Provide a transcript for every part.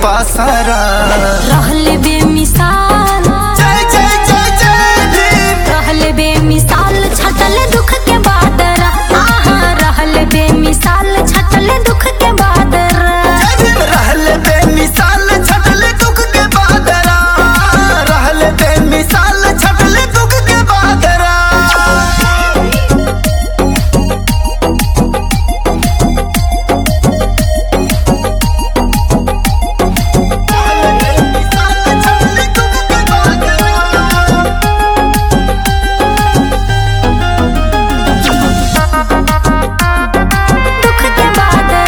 पासारा रहल बेमिसाल जय जय जय जय भीम रहल बेमिसाल छटल दुख के बादर आहा रहल बेमिसाल छटल दुख के बादर जय भीम रहल बेमिसाल छटल दुख के बादरा रहल बेमिसाल छटल दुख के बादरा दुख के बादर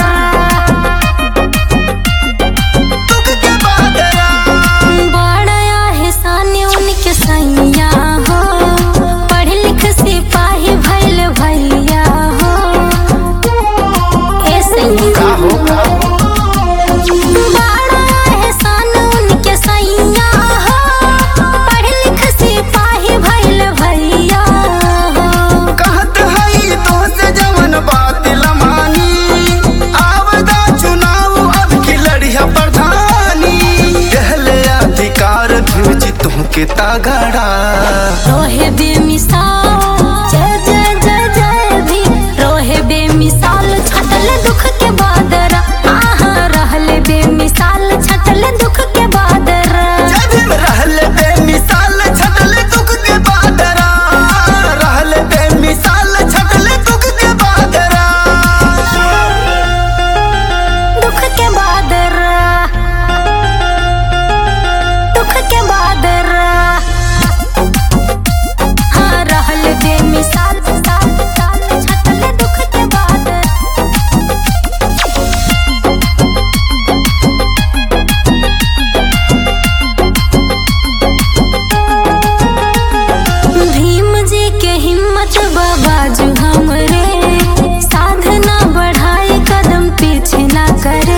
बड़ा एहसान उनके सैया हो पढ़ लिख सिपाही भइल भैया हो ए सैया बड़ा एहसान उनके सैया हो पढ़ लिख सिपाही भइल भैया हो कहत हई तो से जवन बात लमानी आवदा चुनाव अब की लड़िया प्रधानी कहले अधिकार भेज तुमके तागड़ा रोहे बेमिसाल जय जय जय जय भी रोहे बेमिसाल छटल दुख के बादर आहा रहल बेमिसाल छटल दुख के बादर जय भीम रहल बेमिसाल छटल दुख के बादरा रहल बेमिसाल छटल दुख के बादरा दुख के बादर दुख के बादर हाँ रहल बेमिसाल साल साल छटल दुख के बादर भीम जी के हिम्मत बाबाजू हमरे साधना बढ़ाए कदम पीछे ना करे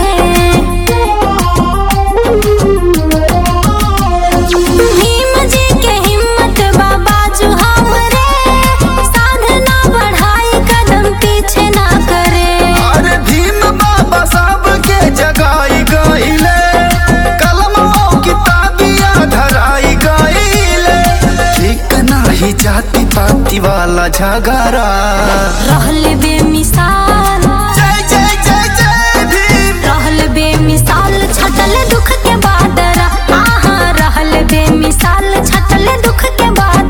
भीम जी के हिम्मत बाबाजू हमरे साधना बढ़ाए कदम पीछे ना करे अरे भीम बाबा साहब के जगाई गईले कलम किताबिया धराई गईले ठीक नाही जाति पाति वाला झगड़ा रहल बेमिसाल जय जय जय जय भीम रहल बेमिसाल छटल दुख के बादर आहा रहल बेमिसाल छटल दुख के बादर